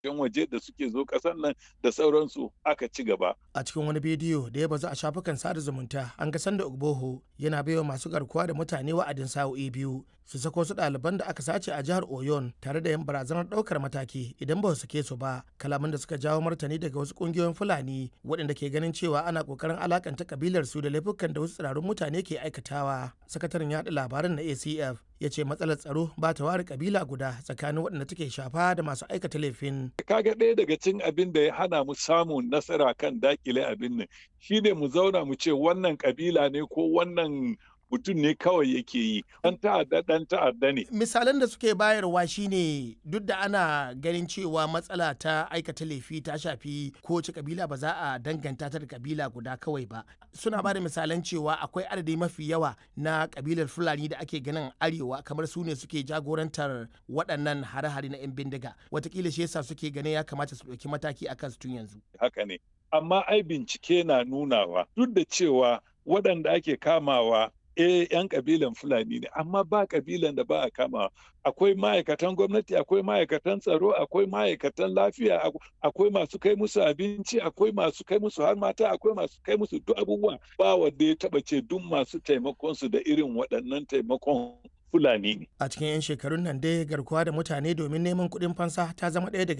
yan waje da suke zo ƙasar nan da sauransu aka ci gaba. A cikin wani bidiyo da ya bazu a shafukan sada zumunta an ga sanda Ogboho yana baiwa masu garkuwa da mutane wa'adin sa'o'i biyu su sako su ɗaliban da aka sace a jihar Oyon tare da yin barazanar ɗaukar mataki idan ba su sake su ba kalaman da suka jawo martani daga wasu ƙungiyoyin Fulani waɗanda ke ganin cewa ana ƙoƙarin alakanta kabilar su da laifukan da wasu tsirarun mutane ke aikatawa. Sakataren yaɗa labaran na ACF ya ce matsalar tsaro ba ta ware kabila guda tsakanin waɗanda take shafa da masu aikata laifin. Kaga ɗaya daga cin abin da ya hana mu samun nasara kan dakile abin nan shi ne mu zauna mu ce wannan kabila ne ko wannan mutum ne kawai yake yi dan ta'adda dan ta'adda ne misalan da suke bayarwa shine duk da ana ganin cewa matsala ta aikata laifi ta shafi kowace kabila ba za a danganta ta da kabila guda kawai ba suna ba da misalan cewa akwai adadi mafi yawa na kabilar fulani da ake ganin arewa kamar su ne suke jagorantar waɗannan hare-hare na 'yan bindiga watakila shi yasa suke ganin ya kamata su ɗauki mataki akan su tun yanzu haka ne amma ai bincike na nunawa duk da cewa waɗanda ake kamawa eh yan kabilan fulani ne amma ba kabilan da ba a kama akwai ma'aikatan gwamnati akwai ma'aikatan tsaro akwai ma'aikatan lafiya akwai masu kai musu abinci akwai masu kai musu har mata akwai masu kai musu duk abubuwa ba wanda ya taba ce duk masu taimakon su da irin waɗannan taimakon Fulani ne. A cikin 'yan shekarun nan dai garkuwa da mutane domin neman kuɗin fansa ta zama ɗaya daga